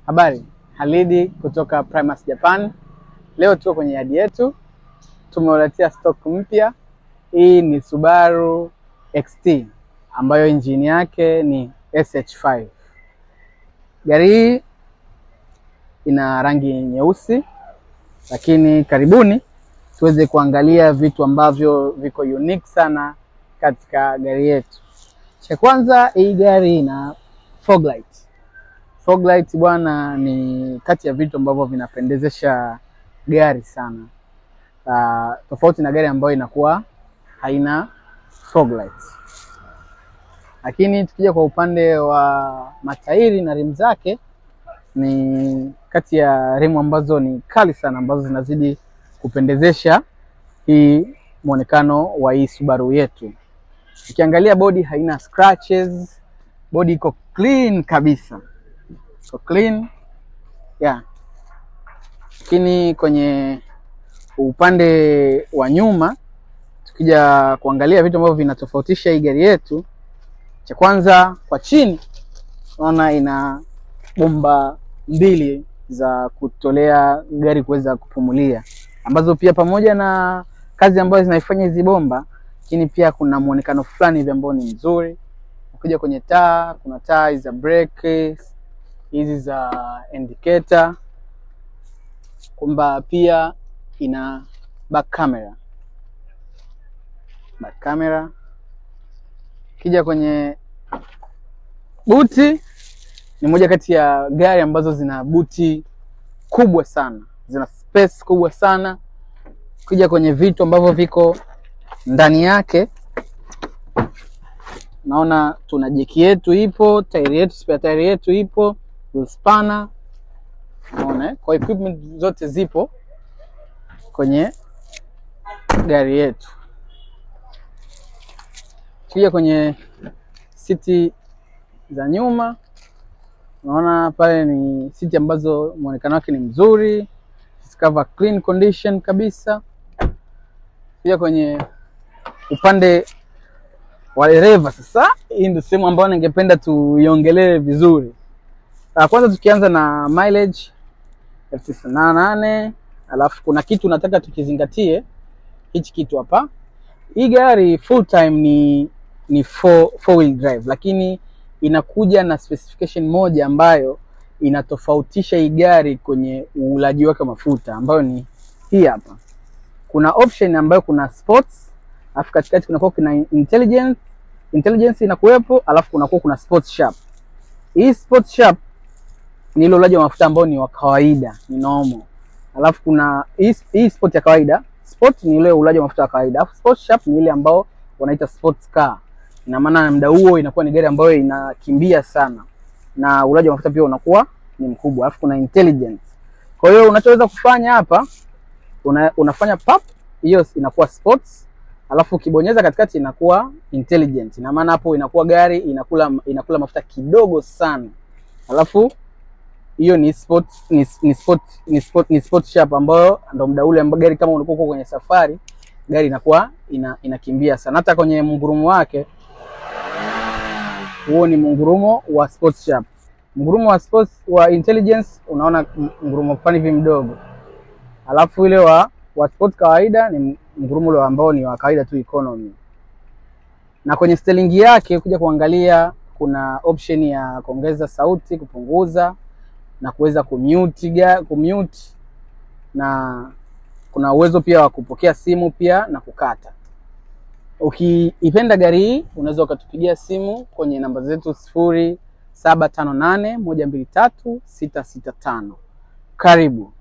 Habari, Halidi kutoka Primus Japan. Leo tuko kwenye yadi yetu, tumewaletea stock mpya. Hii ni Subaru XT ambayo injini yake ni SH5. Gari hii ina rangi nyeusi, lakini karibuni tuweze kuangalia vitu ambavyo viko unique sana katika gari yetu. Cha kwanza, hii gari ina fog light. Fog light bwana, ni kati ya vitu ambavyo vinapendezesha gari sana. Uh, tofauti na gari ambayo inakuwa haina fog light. Lakini tukija kwa upande wa matairi na rimu zake, ni kati ya rimu ambazo ni kali sana ambazo zinazidi kupendezesha hii muonekano wa hii Subaru yetu. Ukiangalia bodi haina scratches, bodi iko clean kabisa, iko clean yeah. Lakini kwenye upande wa nyuma tukija kuangalia vitu ambavyo vinatofautisha hii gari yetu, cha kwanza kwa chini unaona ina bomba mbili za kutolea gari kuweza kupumulia, ambazo pia pamoja na kazi ambazo zinaifanya hizi bomba, lakini pia kuna muonekano fulani hivi ambao ni mzuri. Ukija kwenye taa, kuna taa za brake hizi za indicator, kwamba pia ina back camera, back camera. Ukija kwenye buti ni moja kati ya gari ambazo zina buti kubwa sana, zina space kubwa sana. Ukija kwenye vitu ambavyo viko ndani yake, naona tuna jeki yetu ipo, tairi yetu, spare tairi yetu ipo, wheel spanner, unaona, kwa equipment zote zipo kwenye gari yetu. Ukija kwenye siti za nyuma unaona pale ni siti ambazo muonekano wake ni mzuri, cover clean condition kabisa. Pia kwenye upande wa dereva sasa, hii ndio sehemu ambayo ningependa tuiongelee vizuri. Kwanza tukianza na mileage elfu tisini na nane alafu kuna kitu nataka tukizingatie, hichi kitu hapa. Hii gari full time ni ni four, four wheel drive lakini inakuja na specification moja ambayo inatofautisha hii gari kwenye uulaji wake wa mafuta ambayo ni hii hapa. Kuna option ambayo kuna sports, alafu katikati kunakuwa kuna intelligence, intelligence inakuwepo, alafu kunakuwa kuna sports sharp. Hii sports sharp ni ile ulaji wa mafuta ambao ni wa kawaida, ni normal. Alafu kuna hii, hii sport ya kawaida, sport ni ile ulaji wa mafuta wa kawaida, alafu sports sharp ni ile ambao wanaita sports car ina maana muda huo inakuwa ni gari ambayo inakimbia sana na ulaji wa mafuta pia unakuwa ni mkubwa, alafu kuna intelligence. Kwa hiyo unachoweza kufanya hapa una, unafanya pap, hiyo inakuwa sports, alafu ukibonyeza katikati inakuwa intelligent. Ina maana hapo inakuwa gari inakula inakula mafuta kidogo sana, alafu hiyo ni sports, ni, ni sport ni sport ni sport sharp, ambayo ndo muda ule ambao gari kama unakuwa kwenye safari gari inakuwa ina, inakimbia sana. Hata kwenye mngurumo wake huo ni mngurumo wa sports sharp. Mngurumo wa sports wa intelligence unaona mngurumo fulani hivi mdogo, alafu ile wa wa sport kawaida ni mngurumo ule ambao ni wa kawaida tu economy. Na kwenye steering yake kuja kuangalia, kuna option ya kuongeza sauti, kupunguza na kuweza kumute kumute, na kuna uwezo pia wa kupokea simu pia na kukata. Ukiipenda gari hii unaweza ukatupigia simu kwenye namba zetu sifuri saba tano nane moja mbili tatu sita sita tano. Karibu.